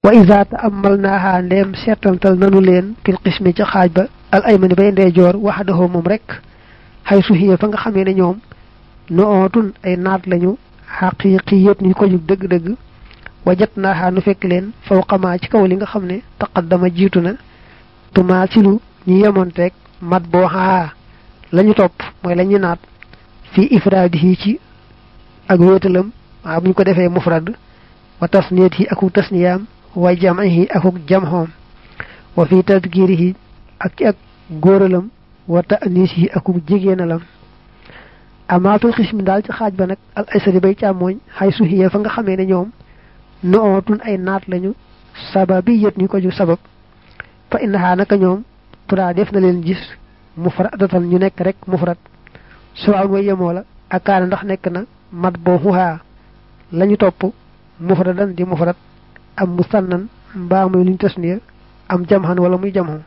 wa iza ta'ammalnaha ndem seetantal nanu leen fil qismi ca xaaj ba al aymani bay ndeyjoor waxdahu moom rek xay suhiya fa nga xamee ne ñoom nootun ay naat lañu xaqiqiyat ñu ko jug dëgg-dëgg wajat naaxaa nu fekk leen fawqamaa ci kaw li nga xam ne taqaddama jiitu na tumaasilu ñu yemonteeg mat boo xaa la ñu topp mooy la ñu naat fii ifraadihi ci ak wéetalam waa bu ñu ko defee mufrad wa tasniyatihi akuk tasniyaam wa jam'ihi akuk jamxoom wa fii tadkirihi ak ci ak góoralam wa ta'nisihi akuk jigéenalam amaatul xismi daal ci xaaj ba nag al aysari bay càmmooñ xay suhiya fa nga xamee ne ñoom nootun ay naat lañu sababi yët ñu ko ju sabab fa innaha naka ñoom tura def na leen gis mufradatan ñu nekk rek mufrad suwaan way yemoo la akaana ndax nekk na mat boo xuhaa lañu topp mufradan di mufrad am musannan mbaa muy luñ tasniya am jamxan wala muy jamxan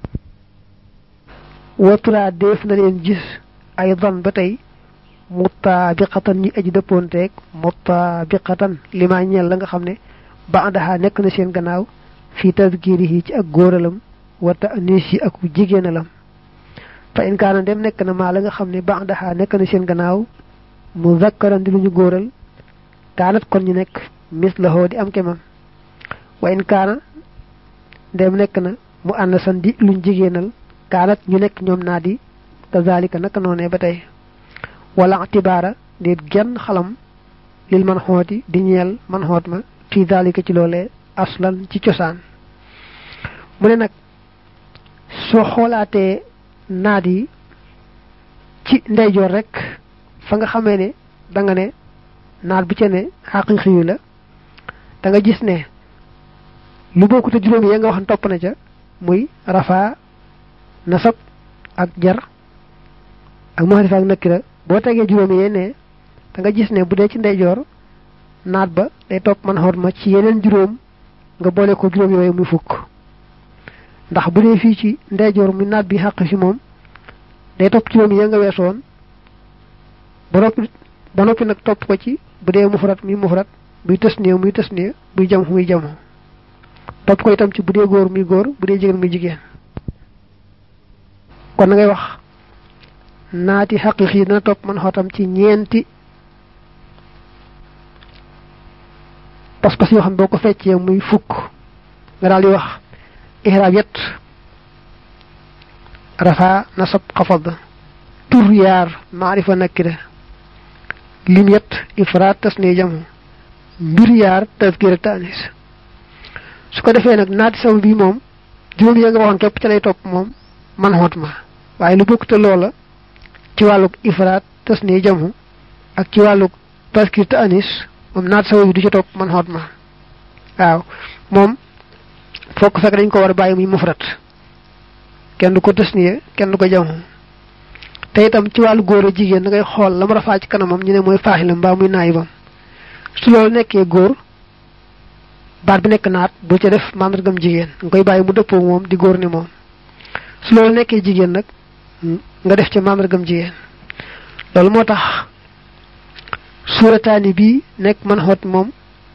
wa tura def na leen gis ay dan ba tey mutaabiqatan ñi aji dëppoonteeg mutaabiqatan li ma ñeel la nga xam ne baadaha nekk na seen gannaaw fii tadkirihi ci ak góoralam wa ta'nis yi ak jigéenalam fa in kaana dem nekk na maa la nga xam ne baadaha nekk na seen gannaaw mu zakkaran di lu ñu góoral kaanat kon ñu nekk mislahoo di am kemam wa in kaana dem nekk na mu ànd san di luñ jigéenal kaanat ñu nekk ñoom naa di kazalika naka noonee ba tey wala atibaara déet genn xalam lil man xooti di ñeel man xoot ma fii dalika ci loolee aslan ci cosaan mu ne nag soo xoolaatee naat yi ci ndeyjoor rek fa nga xamee ne da nga ne naat bu ca ne xaqiqi yu la da nga gis ne lu bokkute juróomi ya nga wax topp na ca muy rafa nasab ak jar ak mahrifa ak nakira boo tegee juróomi yee ne da nga gis ne bu dee ci ndeyjoor naat ba day topp man xoot ma ci yeneen juróom nga boole ko juróom yooyu muy fukk ndax bu dee fii ci ndeyjoor muy naat bi xàq fi moom day topp juróom yi nga weesoon ba noppi ba noppi nag topp ko ci bu dee mufrat muy mufrat buy tasniya muy tasniya buy jam muy jam topp ko itam ci bu dee góor muy góor bu dee jigéen muy jigéen kon na ngay wax naati xaqiqi dana topp man xootam ci ñeenti pas-pas yoo xam boo ko feccee muy fukk nga daal di wax ihraab yet rafa nasab xafad tur yaar maarifa nakira lim yet ifraat tasniya jamu mbir yaar tazkira tanis su ko defee nag naati saw bi moom juróom ya nga waxoon képp ca lay topp moom man xoot ma waaye lu bokk te loola ci wàllug ifraat tasniya jamu ak ci wàllug tazkir ta anis moom naat sawa bi du ci topp man xoot ma waaw moom fokk fekk dañ ko war a bàyyi muy mufrat kenn du ko tasniya kenn du ko jamu te itam ci wàllu góor a jigéen da ngay xool la mu rafaa ci kanamam ñu ne mooy faaxilam mbaa muy naayibam su loolu nekkee góor baat bi nekk naat bu ca def màndargam jigéen nga koy bàyyi mu dëppoo moom di góor ni moom su loolu nekkee jigéen nag nga def ca màndargam jigéen loolu moo tax suurataani bii nekk man xoot moom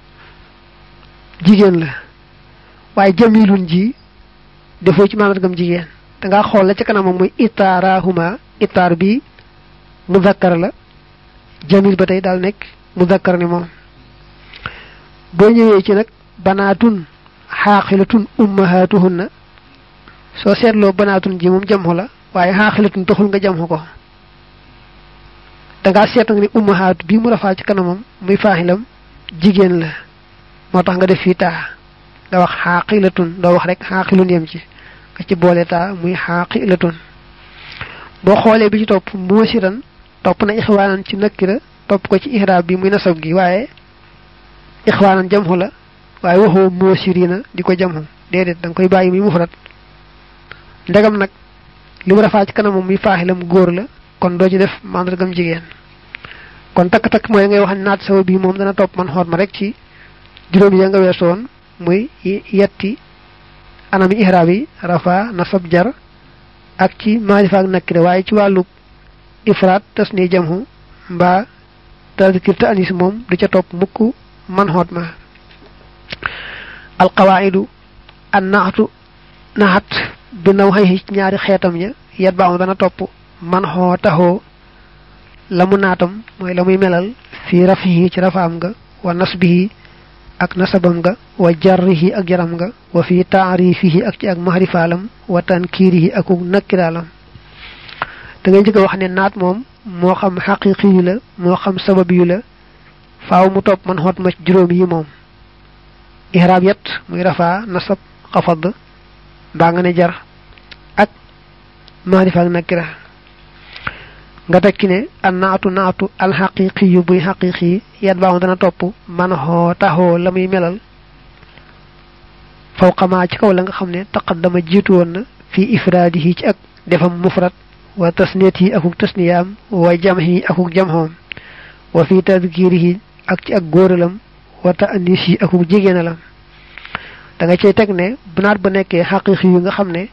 jigéen la waaye jamilun ji defoo ci màndargam jigéen dangaa xool la ca kanamam muy itaarahuma itaar bi muzakkar la jamil ba tey daal nekk muzakkar ni moom boo ñëwee ci nag banaatun xaaxilatun ummahatuhunna soo seetloo banaatun ji moom jamxu la waaye xaaxilatun taxul nga jamxu ko dangaa seet nga ni ummahaatu bii mu rafaa ci kanamam muy faaxilam jigéen la moo tax nga def fii taa nga wax xaaqilatun doo wax rek xaaqilun yem ci nga ci boole taa muy xaaqilatun boo xoolee bi ci topp moosiran topp na ixwaanan ci nakkira topp ko ci ihraab bi muy nasab gi waaye ixwaanan jamxu la waaye waxoo moosirina di ko jamxu déedéet da nga koy bàyyi muy mufrat ndegam nag li mu rafaa ci kanamam muy faaxilam góor la kon doo ci def mandargam jigéen kon takk-takk mooy ngay wax naat sawa bii moom dana topp man xoot ma rek ci juróom ya nga weesoon muy yetti anami ihraab yi rafa nasab jar ak ci maarifa ak nakkire waaye ci wàllu ifraat tas ni jamhu mbaa tazkir ta anis moom du ca topp mukk man xoot ma alqawaidu an naxatu naxat bi naw xëy ci ñaari xeetam ña yet baaxu dana topp man xoo taxoo la mu naatam mooy la muy melal fii rafihi ci rafaam nga wa nasbihi ak nasabam nga wa jarrihi ak jaram nga wa fi taarifihi ak ci ak mahrifaalam wa tankiirihi ak nakkiraalam da ngay njëkk a wax ne naat moom moo xam xaqiqi yu la moo xam sabab yu la faaw mu topp man xoot ma ci juróom yi moom ihraab yet muy rafaa nasab xafad mbaa nga ne jar ak mahrifa ak nakkira nga tekki ne an naatu naatu alxaqiqi yu buy xaqiqi yat baaxu dana topp man xoo taxoo la muy melal fawqamaa ci kaw la nga xam ne taqaddama jiitu woon na fii ifraadihi ci ak defam mufrad wa tasniyatihi akuk tasniyaam wa jamhi akuk jamhoom wa fi tadkirihi ak ci ak góoralam wa ta'anisi akuk jigéenalam da nga cey teg ne bu naat ba nekkee xaqiqi yu nga xam ne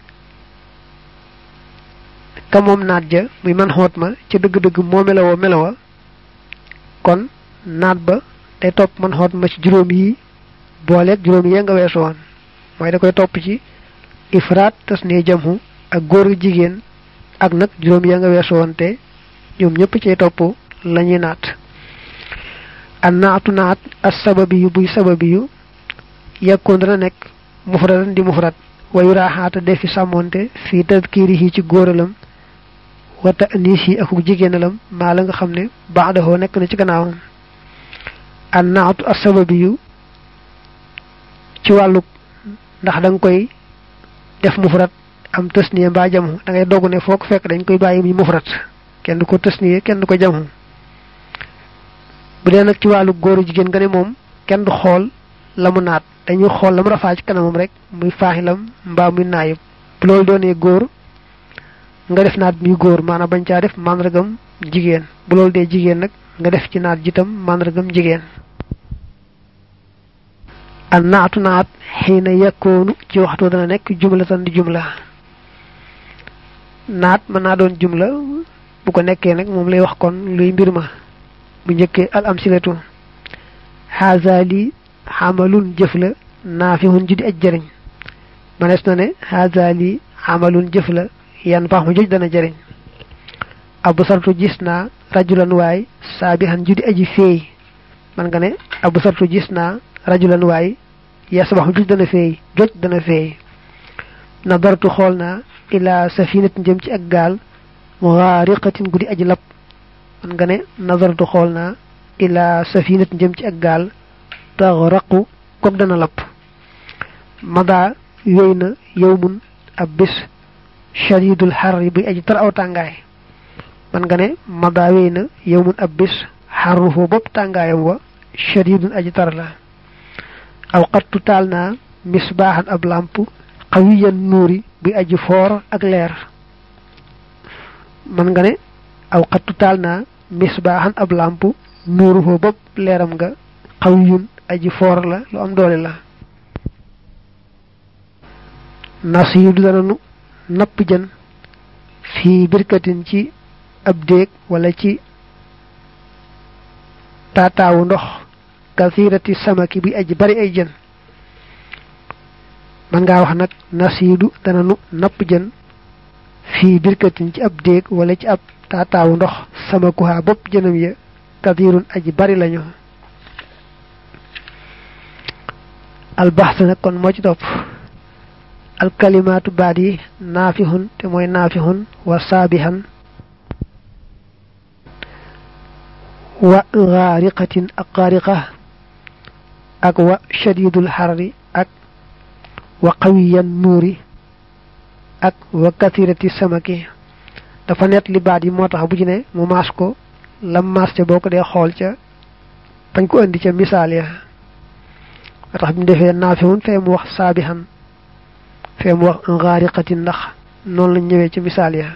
ka moom naat ja muy man xoot ma ca dëgg-dëgg moo melawoo melawa kon naat ba day topp man xoot ma ci juróom yi booleeg juróom yi nga weesu woon mooy da koy topp ci ifraat tas ne jamhu ak góor jigéen ak nag juróom ya nga weesu woon te ñoom ñëpp cay topp la ñuy naat an naatu naat as sababi yu buy sababi yu yekkoon dana nekk mufradan di mufrad wayu raaxaata defi sàmmonte fii tadkirihi ci góoralam wa ta'nisi ak jigéenalam maa la nga xam ne ba'dahu nekk na ci gannaawam an naatu as sababi yu ci wàllu ndax da nga koy def mufrad am tasniya mbaa jamu da ngay dogg ne foo ko fekk dañ koy bàyyi muy mufrad kenn du ko tasniya kenn du ko jamu bu dee nag ci wàllu góoru jigéen nga ne moom kenn du xool la mu naat dañuy xool la mu rafaa ci kanamam rek muy faaxilam mbaa muy naayib bu loolu doonee góor nga def naat muy góor maanaam bañ caa def màndargam jigéen bu loolu dee jigéen nag nga def ci naat jitam màndargam jigéen an naatu naat xiina yakkoonu ci waxtu dana nekk jumla tan di jumla naat mën naa doon jumla bu ko nekkee nag moom lay wax kon luy mbir ma bu njëkkee al amsilatu haza li xamalun jëf la naafihun ji di aj jëriñ manees na ne haza li xamalun jëf la yan pax mu joj dana jëriñ abu sartu gis naa rajulan waay saabihan ju di aji feey man nga ne abu sartu gis naa rajulan waay yasbax joj dana feey joj dana feey nadartu xool naa ila safinatin jëm ci ak gaal mughariqatin guddi aji lab man nga ne nazartu xool naa ila safinatin jëm ci ak gaal taxraqu kook dana lab mada yooy na yowmun ab bis shadidul xarri buy aji tar aw tàngaay man nga ne mada yooy na yowmun ab bis xarruhu bopp tàngaayam wa shadidun aji tar la aw xattu taal naa misbaaxan ab làmp xawiyan nuuri buy aji foor ak leer man nga ne aw xattu taal naa misbaaxan ab làmp nuuru foo bopp leeram nga xawiyun aji foor la lu am doole la nasiidu dana nu napp jën fii birkatin ci ab déeg wala ci taataawu ndox kasirati samaki bi aji bari ay jën man ngaa wax nag nasiidu dana nu napp jën fii birkatin ci ab déeg wala ci ab taataawu ndox sama kuhaa bopp jënam ya kadirun aji bari lañu albaxs nag kon moo ci topp alkalimaatu baat yi naafihun te mooy naafihun wa saabihan wa gaariqatin ak gaariqa ak wa shadidul xarri ak wa qawiyan nuuri ak wa kathirati samaki dafa net li baat yi moo tax bu ci ne mu maas ko lam maas ca boo ko dee xool ca bañ ko indi ca misaal ya moo tax bi mu defee naafihun fee mu wax saabihan fee mu wax gaariqatin ndax noonu lañ ñëwee ca misaal ya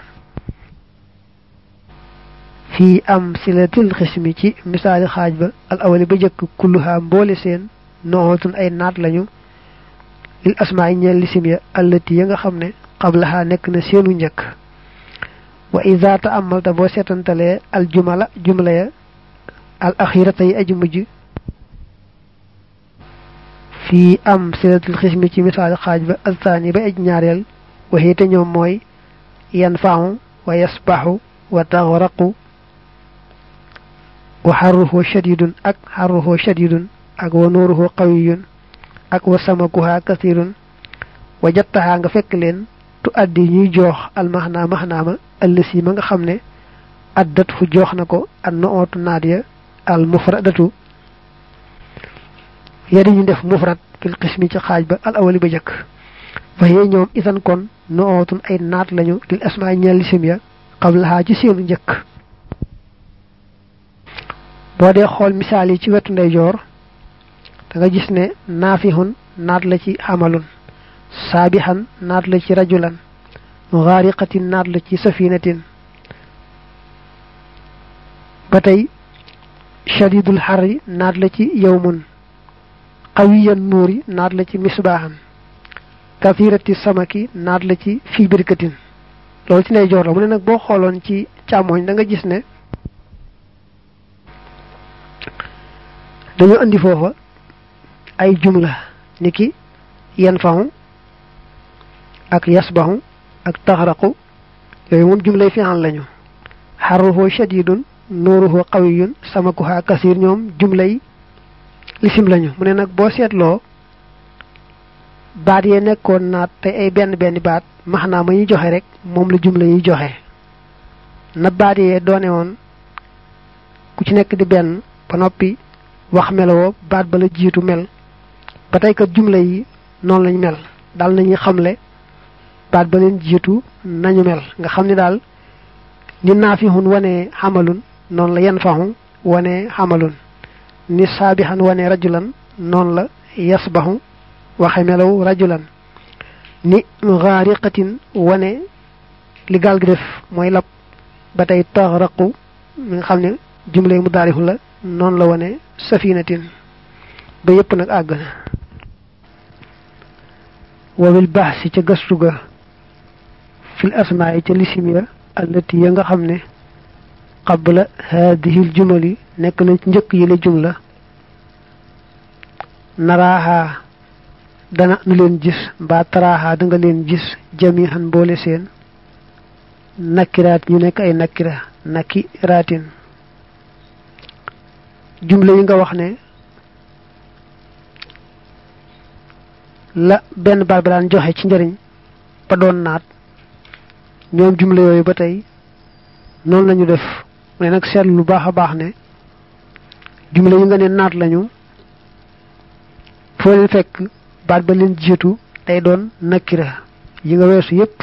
fii am silatil xismi ci misaali xaaj ba al awali ba jëkk kulluha mboole seen noxootun ay naat lañu lil asmaa yi ñeel lisim ya allati ya nga xam ne qablaha nekk na seenu njëkk wa ida taamalta boo seetantalee al jumala jumla ya al axirata yi aji mujj fii am silatul xismi ci misaal xaaj ba astaani ba aj ñaareel waxee te ñoom mooy yan faamu wa yasbaxu wa taxraqu wa xarruhu shadidun ak xarruhu shadidun ak wa nuuruhu qawiyun ak wa samakuha kasirun wa jattaxaa nga fekk leen tu addi ñuy joox almaxnaa maxnaama ëllësi ma nga xam ne addat fu joox na ko an no ootu naat ya al mufradatu yadi ñu def mufrad fil qismi ci xaaj ba al awali ba jëkk fa yee ñoom isan kon no ootun ay naat lañu lil asmaa ñeel lisim ya qablahaa ci seenu njëkk boo dee xool misaal yi ci wetu ndeyjoor da nga gis ne naafihun naat la ci amalun saabixan naat la ci rajulan gaariqatin naat la ci safinatin ba tey shadidul xarri naat la ci yawmun qawiyan nuuri naat la ci misbaaxan kafirati samaki naat la ci fii birkatin loolu ci ndeyjoor la mu ne nag boo xooloon ci càmmooñ da nga gis ne dañu andi foofa ay jumla niki yan faxu ak yasbaxu ak taxraqu yooyu moom jumlay fi'al lañu xarruhu shadidun nuuruhu qawiyun samakuha kasir ñoom jumlay lisim lañu mu ne nag boo seetloo baat yee nekkoon naat te ay benn benn baat maxnaa ma ñuy joxe rek moom la jumla yi joxe na baat yee doone woon ku ci nekk di benn ba noppi wax melowoo baat ba la jiitu mel ba tey kat jumla yi noonu lañ mel daal nañuy xamle baat ba leen jiitu nañu mel nga xam ne daal ni naafihun wane xamalun noonu la yan faxu wane xamalun ni saabixan wane rajulan noonu la yasbaxu waxe melaw rajulan ni gaariqatin wane li gaal gi def mooy lab ba tey taxraqu mi nga xam ne jumle mu daarixu la noonu la wane safinatin ba yépp nag àgg na wabil baax si ca gëstu ga fil asmaa yi ca lisim ya allati ya nga xam ne qabla haadihil jumali nekk na njëkk yi la jumla naraaxaa dana nu leen gis mbaa taraaxaa da nga leen gis jamihan boole seen nakkiraat ñu nekk ay nakkira nakkiraatin jumla yi nga wax ne la benn baat ba daan joxe ci njëriñ ba doon naat ñoom jumla yooyu ba tey noonu lañu def mu ne nag seetlu lu baax a baax ne jumla yi nga ne naat lañu foo leen fekk baat ba leen jiitu day doon nakkira yi nga weesu yépp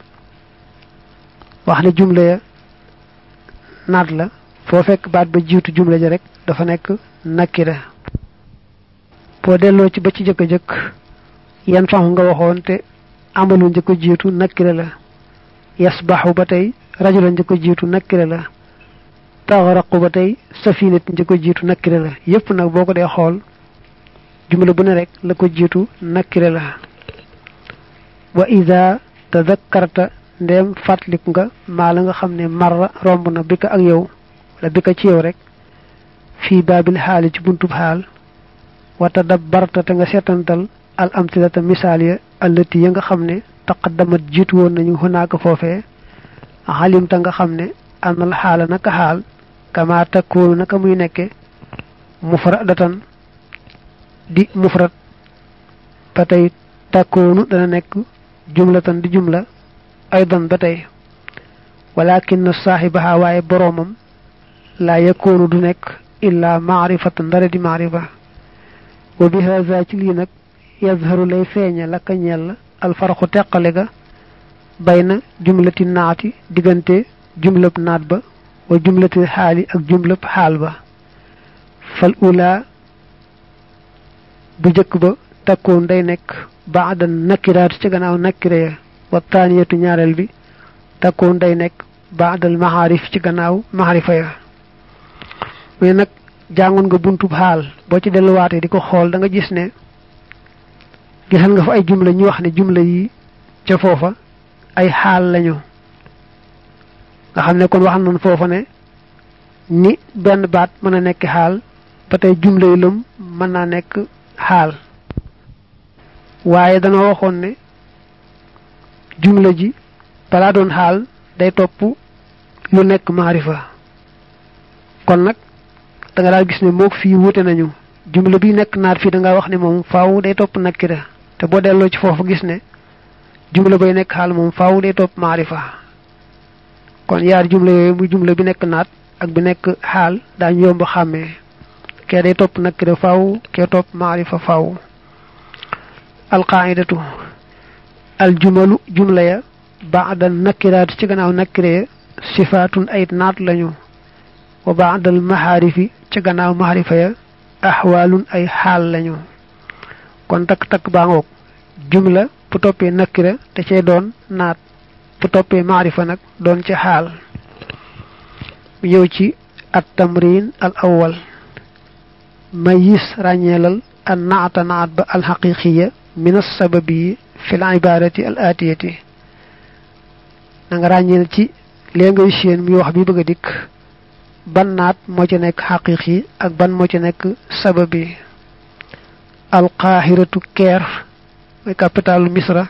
wax ne jumla ya naat la foo fekk baat ba jiitu jumla ja rek dafa nekk nakkira boo delloo ci ba ci jëkk a jëkk yan faxu nga waxoon te amalu njëkk a jiitu nakkira la yasbaxu ba tey rajula njëkk a jiitu nakkira la taxaraqu ba tey safinat njëkk a jiitu nakkira la yépp nag boo ko dee xool jumla bu ne rek la ko jiitu nakkira la wa ida tadakkarta ndem fàttaliku nga maa la nga xam ne marra romb na bi ka ak yow wala bi ka ci yow rek fii baabil xaali ci buntub xaal wa tadabbarta te nga seetantal al amtilata misaal ya allati ya nga xam ne taqaddamat jiitu woon nañu xunaaka foofee xalimta nga xam ne anal xaala naka xaal kama takkoonu naka muy nekke mufradatan di mufrad ba tey takkoonu dana nekk jumlatan di jumla aydan ba tey walakin saaxibaha waaye boroomam laa yakoonu du nekk illa maarifatan dara di maarifa wa bi haza ci lii nag yazharu lay feeña la ka ñeel alfaraxu teqale ga bayna jumlati naati diggante jumlab naat ba wa jumlati xaali ak jumlab xaal ba fal ula bu jëkk ba takkoon day nekk baada nakiraat ci gannaaw nakira ya wa taaniyatu ñaareel bi takkoon day nekk baadal maxaarif ci gannaaw maxarifa ya mais nag jàngoon nga buntub xaal boo ci delluwaatee di ko xool da nga gis ne gisal nga fa ay jumla ñu wax ne jumla yi ca foofa ay xaal lañu nga xam ne kon wax nañ foofa ne ni benn baat mën a nekk xaal ba tey jumla yi lëm mën naa nekk xaal waaye dana waxoon ne jumla ji balaa doon xaal day topp lu nekk maarifa kon nag da nga daal gis ne moog fii wute nañu jumla bi nekk naat fii da nga wax ne moom faaw day topp nakira te boo delloo ci foofu gis ne jumla bay nekk xaal moom faaw day topp maarifa kon yaar jumla yooyu muy jumla bi nekk naat ak bi nekk xaal daañu yomb xàmmee kee day topp nakira faaw kee topp maarifa faaw alqaidatu aljumalu jumla ya baada nakiraat ci gannaaw nakire ya sifaatun ay naat lañu wa baadal maxaarifi ci gannaaw maxaarifa ya axwaalun ay xaal lañu kon takk-takk baa ngoog jumla bu toppee nakira te cay doon naat bu toppee maarifa nag doon ci xaal mu ñëw ci at tamrin al awwal mayis ràññeelal an naata naat ba alxaqiqiya min assababi fi l ibarati al atiyati na nga ràññeel ci lee ngay séen mi wax bi bëgg a dikk ban naat moo ci nekk xaqiqi ak ban moo ci nekk sababi alqaahiratu keer mooy capitalu misra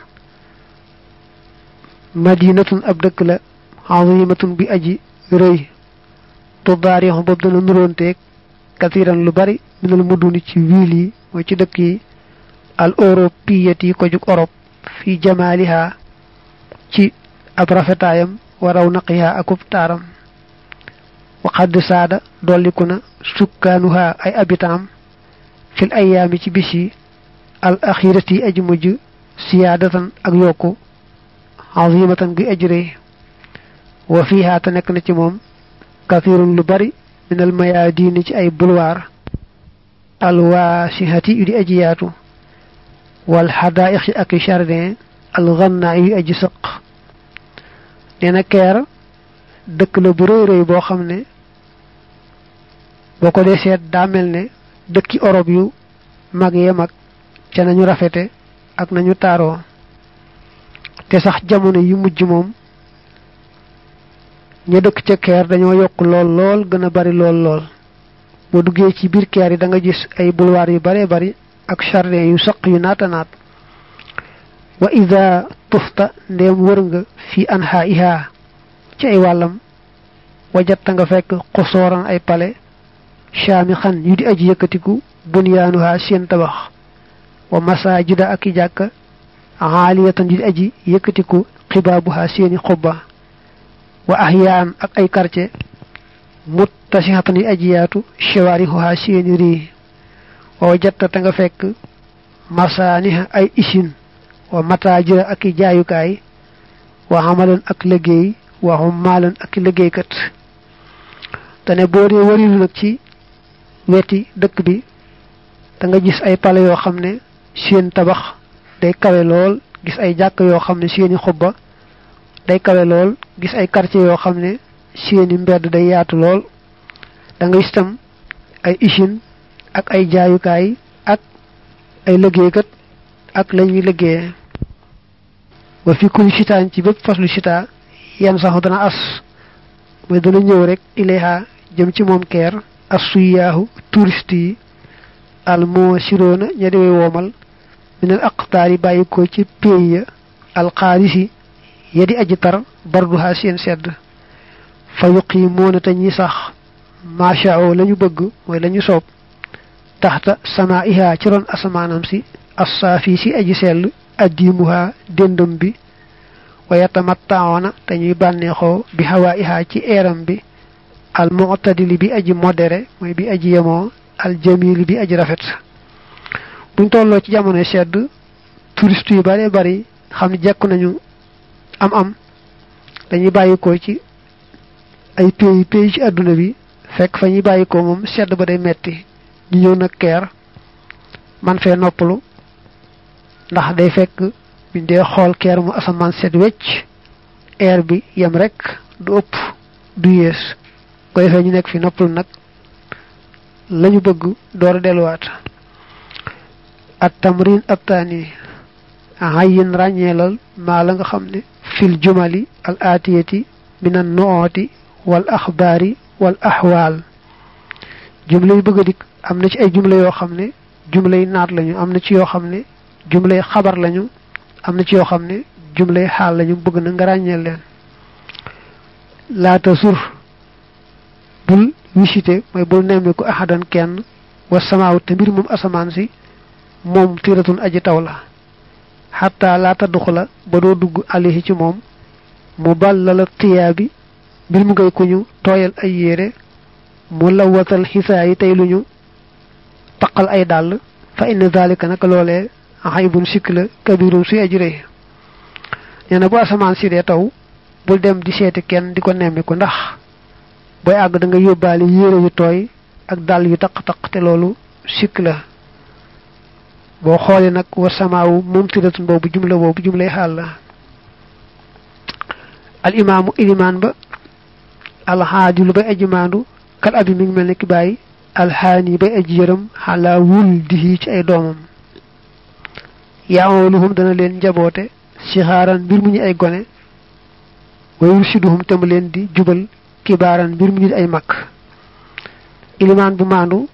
madinatun ab dëkk la azimatun bi aji rëy tudaarixu boobu dana nuróonteeg katiran lu bari minal muduni ci wiil yi mooy ci dëkk yi al europiyat yi ko jug Europe fi jamaaliha ci ab rafetaayam waraw naqiha akub taaram waxadd saada dolliku na sukkaanuha ay abitaam fil ayaami ci bis yi al axirati aji mujj siyaadatan ak yokku azimatan gi aji rëy wa fiha te nekk na ci moom kathirun lu bari minal mayaadini ci ay bulwaar al waasihati yu di aji yaatu wal xadaaiq ak jardin al gannaa yu aji sëq nee na keer dëkk la bu rëy rëy boo xam ne boo ko dee seet daa mel ne dëkki Europe yu mag yee mag ca nañu rafete ak nañu taaroo te sax jamono yu mujj moom ña dëkk ca keer dañoo yokk lool lool gën a bari lool lool boo duggee ci biir keer yi da nga gis ay boulevard yu baree bari ak jardin yu saq yu naata naat wa ida tufta ndéem wër nga fi anha iha ci ay wàllam wajatta nga fekk xusooran ay pale shaami xan yu di aji yëkkatiku bunyaanuha seen tabax wa masajida ak i jàkka xaaliyatan yu di aji yëkkatiku xibaabuha seeni xubba wa ahyaan ak ay quartier muttasihatan yu aji yaatu shawaarihuha seeni rii wa wajatta te nga fekk masaaniha ay isin wa mataajira ak i jaayukaay wa amalan ak liggéey wa xummaalan ak i liggéeykat te ne boo dee warilu nag ci weti dëkk bi da nga gis ay pale yoo xam ne seen tabax day kawe lool gis ay jàkk yoo xam ne seeni xubba day kawe lool gis ay quartier yoo xam ne seeni mbedd day yaatu lool da nga gis tam ay usine ak ay jaayukaay ak ay liggéeykat ak lañuy liggéeye wa fi kulli sitaan ci bépp faslu sita yenn saxu dana as mooy dana ñëw rek ilayha jëm ci moom keer as suyaahu touriste yi al moo siroona ña di way woomal minal aqtaar yi bàyyi ko ci pays ya al xaalisi ya di aji tar barduha seen sedd fa yuqiimoona te ñi sax maachao la ñu bëgg mooy la ñu soob taxta sama iha ci ron asamaanam si assaafi si aji sell addimuha dendam bi wa yatamattaona te ñuy bànneexoo bi hawa iha ci eeram bi al mu'tadili bi aji modéré mooy bi aji yemoo al jamili bi aji rafet buñ tolloo ci jamono sedd touriste yu bare bari xam ne jekku nañu am am dañuy bàyyikoo ci ay pays pays ci àdduna bi fekk fa ñuy bàyyikoo moom sedd ba day metti ñu ñëw nag keer man fee noppalu ndax day fekk biñ dee xool keer mu asamaan set wecc air bi yem rek du ëpp du yées ko defee ñu nekk fi noppalu nag lañu bëgg door a delluwaat at tamrin abtaani ayin ràññeelal maa la nga xam ne fil jumali al aatiyati min an nuoti wal axbaari wal axwaal jumla yu bëgg a dikk am na ci ay jumla yoo xam ne jumla yi naat lañu am na ci yoo xam ne jumlay xabar lañu am na ci yoo xam ne jumlay xaal lañu bëgg na nga ràññeel leen laata sur bul visité mooy bul nemmiku ahadan kenn wa samaaw te mbir moom asamaan si moom tiratun aji taw la xataa laata duxula ba doo dugg alihi ci moom mu ballala tiyaa bi mbir mu ngay ku ñu tooyal ay yére mu lawatal xisaa yi tey lu ñu taqal ay dàll fa inna zalika naka loolee xaybun sikk la kabirun suy aji rëy nee na bu asamaan si dee taw bul dem di seeti kenn di ko nemmi ko ndax booy àgg da nga yóbbaale yére yu tooy ak dàll yu taq-taq te loolu sikk la boo xoolee nag wa samaawu moom tiratun boobu jumla boobu jumlay xaal la al imaamu ilimaan ba alxaadilu bay aji maandu kal abi mi ngi mel ne ki bàyyi alxaani bay aji yërëm xalaa wul dihi ci ay doomam yaamaluhum dana leen njaboote sixaaran mbir mu ñu ay gone wa yursiduhum te mu leen di jubal kibaaran mbir mu ñu ay mag ilimaan bu maandu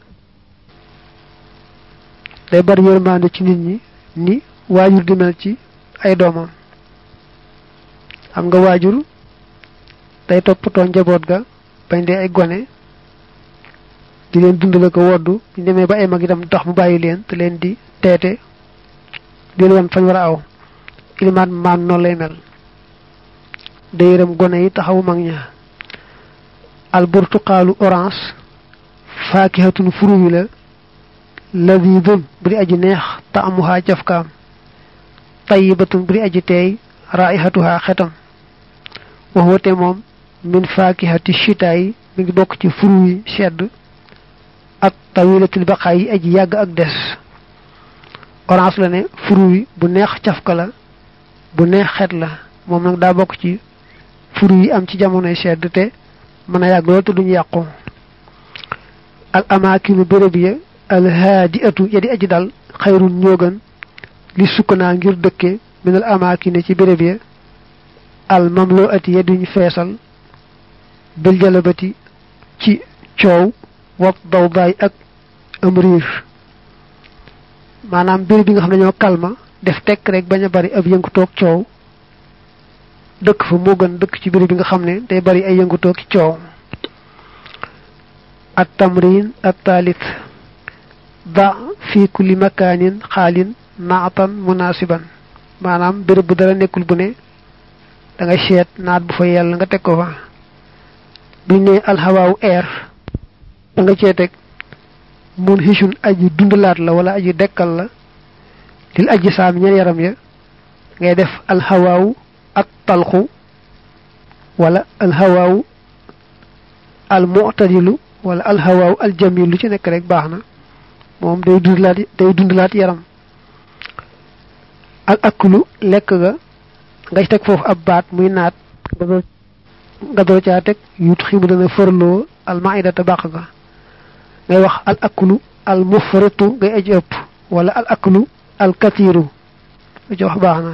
day bari yërmande ci nit ñi ni waajur di mel ci ay doomam xam nga waajur day toppatoo njaboot ga bañ dee ay gone di leen dundale ko woddu ñu demee ba ay mag itam tax mu bàyyi leen te leen di teete di leen wan fañ war a aw ilimaan maan noonu lay mel day yërëm gone yi taxawu mag ña al burtuqaalu orange faakihatun furu wi la ladidun bu di aji neex taamuhaa jafkaam tayibatun bu di aji teey raihatuhaa xetam waxwate moom min faakihati chita yi mi ngi bokk ci furu yi sedd ak tawilatil baqaa yi aji yàgg ak des orange la ne furu wi bu neex cafka la bu neex xet la moom nag daa bokk ci furu yi am ci jamonoy sedd te mën a yàgg lool te duñu yàqu al amaakinu béréb ya al haadi atu ya di aji dal xayrun ñoo gën li sukkanaa ngir dëkke minal amaakine ci béréb ya al mamloo ati ya duñ feesal bil jalabati ci coow wop daw baay ak am riir maanaam béréb bi nga xam ne ñoo kalma def tekk rek bañ a bari ab yëngu toog coow dëkk fa moo gën dëkk ci béréb bi nga xam ne day bari ay yëngu toog ci coow at tamrin at taalit da fi kulli makaanin xaalin naatan munasiban maanaam béréb bu dara nekkul bu ne da ngay seet naat bu fa yàlla nga teg ko fa buñ ne alxawaawu air da nga cee teg mun xisun aji dundalaat la wala aji dekkal la lil aji saam ñeen yaram ya ngay def alxawaawu ak talxu wala alxawaawu al mu'tadilu wala alxawaawu al jamil lu ci nekk rek baax na moom day dundalaat day dundalaat yaram al aklu lekk ga nga teg foofu ab baat muy naat nga door caa teg yut ximu dana fërloo al maidata bàq ga ngay wax al aklu al mufritu ngay aji ëpp wala al aklu al katiru lu ci wax baax na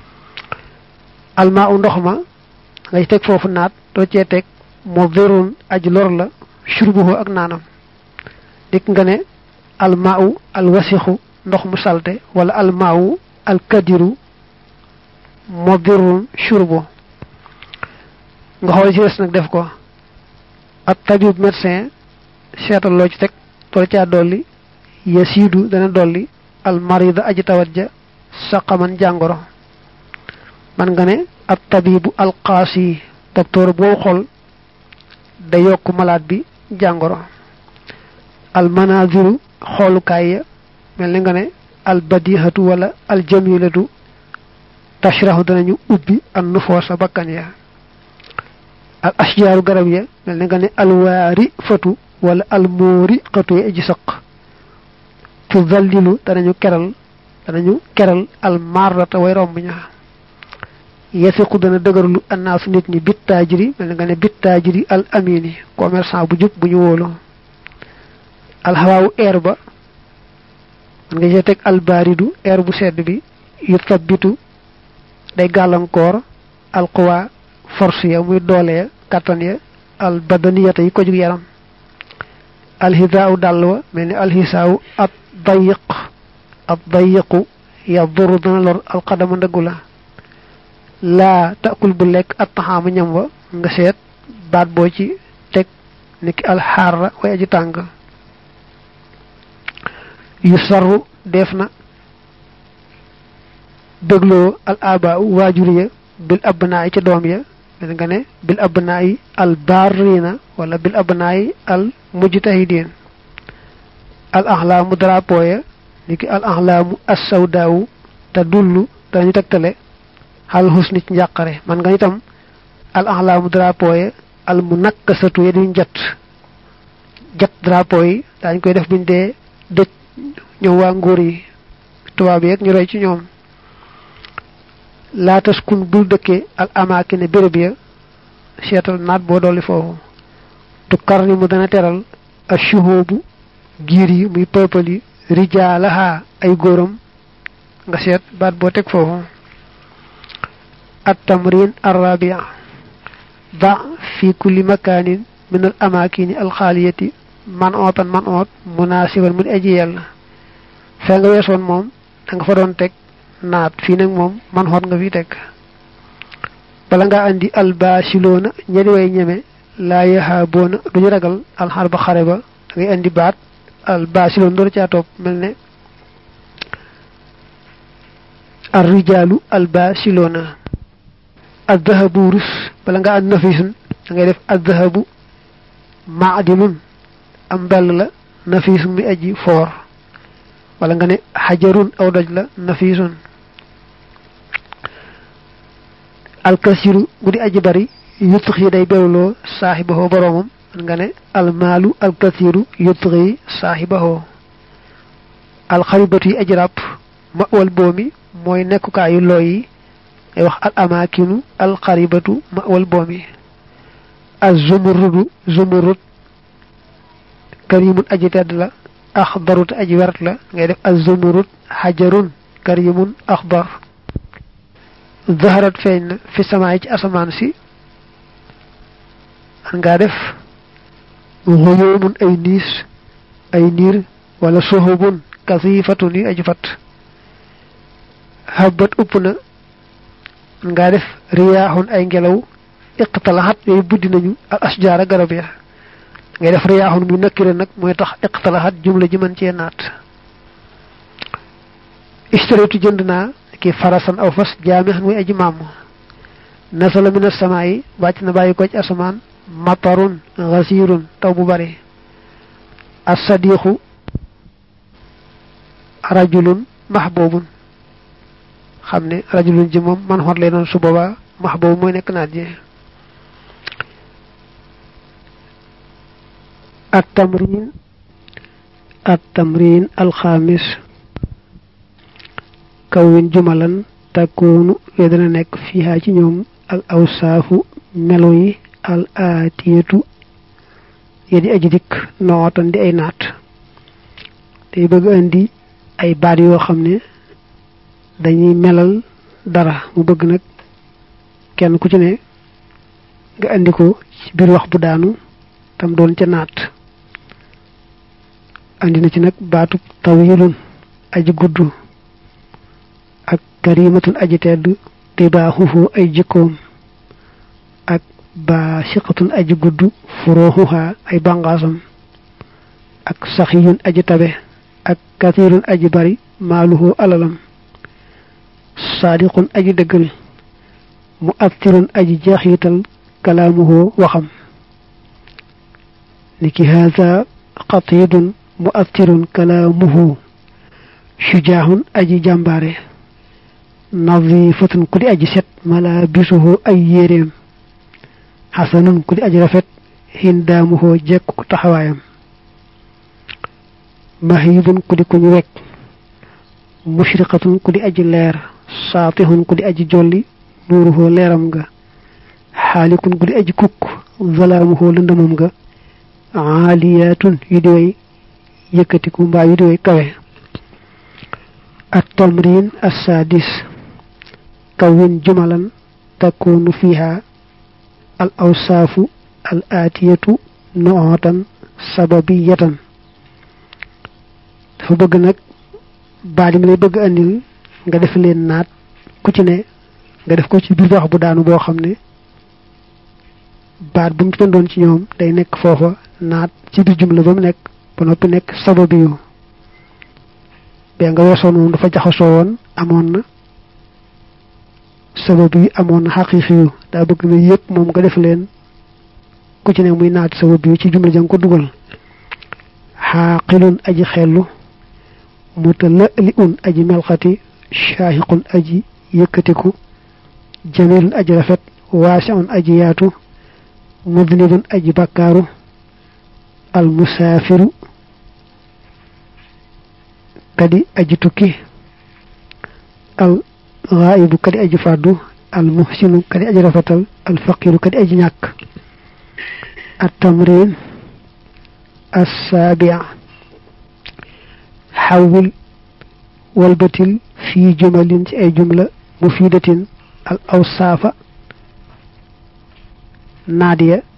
al maa u ndox ma ngay teg foofu naat doo cee teg mudirun aji lor la shurbuhu ak naanam dik nga ne al maa u al wasixu ndox mu salte wala al maa u al kadiru mudirun shurbu nga xool ci des nag def ko ak tabib médecin seetal loo ci teg tool caa dolli yasiidu dana dolli al marida aji tawat ja saqaman jàngoro man nga ne ak tabibu al qaasi docteur boo xol da yokk malade bi jàngoro al manaziru xoolukaay ya mel ni nga ne al badihatu wala al jamilatu tashrahu danañu ubbi an nufoosa bakkan ya al ashjaaru garab ya mel ni nga ne alwaari fatu wala almoori xatu ya aji saq tu zallilu danañu keral danañu keral almarrata way romb ña yasiqu dana dëgërlu annaasu nit ñi bittaajiri mel ni nga ne bittaajiri al amini commerçant bu jub bu ñu wóolu alxawaawu air ba man nga ci teg albaaridu air bu sedd bi yu tabbitu day gàllankoor alquwa force ya muy doole ya kattan ya al badaniyata yi ko jug yaram alxisaawu dàll wa mel ni alxisaawu ab dayiq ab dayiqu yaduru dana lor alqadama ndëggu la laa takul bu lekk at taxaama ñam wa nga seet baat boo ci teg niki alxaara way aji tàng yu sarru def na dégloo al aba waajur ya bil abnaay ca doom ya mel nga ne bil abnaay al barrina wala bil abnaay al mujtahidin al axlaamu drapeau ya niki al axlaamu assawdaawu te dullu dañu tegtale xal xusni ci njàqare man nga itam al axlaamu drapeau ya al mu nakkasatu ya duñ jat jat drapeau yi dañ koy def buñ dee dëj ñoom waa nguur yi tubaab yeeg ñu roy ci ñoom laatas kun bul dëkkee al amaakine béréb ya seetal naat boo dolli foofu tu kar ni mu dana teral a shuhoobu giir yi muy peuple yi rijaalaha ay góoram nga seet baat boo teg foofu at tamrin arrabia ba fi kulli makaanin min al amaakini alxaaliyati man ootan man oot munaasiban mu di aji yàlla fee nga weesoon moom da nga fa doon teg naat fii nag moom man xoot nga fi teg bala nga andi albasiloona ñedi way ñeme laa yahaboona duñu ragal alxar ba xare ba da ngay andi baat albasiloon door caa topp mel ne arrijaalu albasiloona addahabu rus bala nga andi nafisun da ngay def addahabu maadinun am mbell la nafisun mi aji foor wala nga ne xajarun aw doj la nafisun alkasiru bu di aji bari yutux yi day bewloo saaxibahoo boroomam man nga ne almaalu alkasiru yutux yi saaxibahoo alxaribatu yi aji ràpp ma wal boomi mooy nekkukaayu looy yi ay wax al amaakinu alxaribatu ma wal boomi az zumurudu zumurud karimun aji tedd la axdarut aji wert la ngay def az zumurud xajarun karimun axdar zaharat feeñ na fi samaay ci asamaan si an ngaa def xuyoomun ay niis ay niir wala suhubun kasifatun yi aji fat habat upp na an ngaa def riyaaxun ay ngelaw iqtalaxat yooyu buddi nañu al asjaara garab ya ngay def riyaaxun muy nakkire nag mooy tax iqtalaxat jumla ji mën cee naat istaratu jënd naa ki farasan aw fas jaamixan muy aji maam nasala min as-samaa'i wàcc na bàyyi ko ci asamaan matarun gasirun taw bu bari as-sadiqu rajulun mahbubun xam ne rajulun ji moom man xoot lay doon su boobaa mahbub mooy nekk naat ji التمرين التمرين الخامس كون جملا تكون يدنا نك فيها ci ñoom al awsaafu melo yi al aatiyatu yedi aji dikk nootan di ay naat day bëgg andi ay baat yoo xam ne dañuy melal dara mu bëgg nag kenn ku ci ne nga andi ko ci biir wax bu daanu tam doon ca naat andi na ci nag baatu tawilun aji gudd ak karimatun aji tedd te baaxufu ay jikkoom ak baasiqatun aji gudd furuxuha ay bangaasam ak saxiyun aji tabe ak kathirun aji bari maaluhu alalam saadiqun aji dëggal mu attirun aji jeexital kalaamuhu waxam niki haza qatidun mu'attirun kalaamuhu shujaahun aji jàmbaare nadifatun ku di aji set malabisuhu ay yéreem xasanun ku di aji rafet hindaamuhu jekk ku taxawaayam mahibun ku di ku ñu wekk mushriqatun ku di aji leer saatihun ku di aji jolli nuuruhu leeram nga xaalikun ku di aji kukk zalaamuhu lëndamam nga aaliyatun yu di way yëkkatiku mbaa yu di way kawe at tamrin assadis kawin jumalan takunu fiha al awsaafu al aatiyatu nootan sababiyatan dafa bëgg nag baat yi mi lay bëgg andil nga def leen naat ku ci ne nga def ko ci biir wax bu daanu boo xam ne baat bu mu tëndoon ci ñoom day nekk foofa naat ci biir jumla ba mu nekk ba noppi nekk sababu yu bee nga weesoon moom dafa jaxasoo woon amoon na sababu yi amoon na xaqiiqi yu daa bëgg na yëpp moom nga def leen ku ci ne muy naat sababu yu ci jumla jang ko dugal xaaqilun aji xellu mutalali un aji melxati shaahiqun aji yëkkatiku jamilun aji rafet waasiun aji yaatu mudnibun aji bakkaaru al musaafiru kadi aji tukki al ghaibu kadi aji faddu al muhsinu kadi aji rafetal al faqiru kadi aji ñàkk at tamrin السابع حول والبتل في جمل أي جملة مفيدة الأوصاف نادية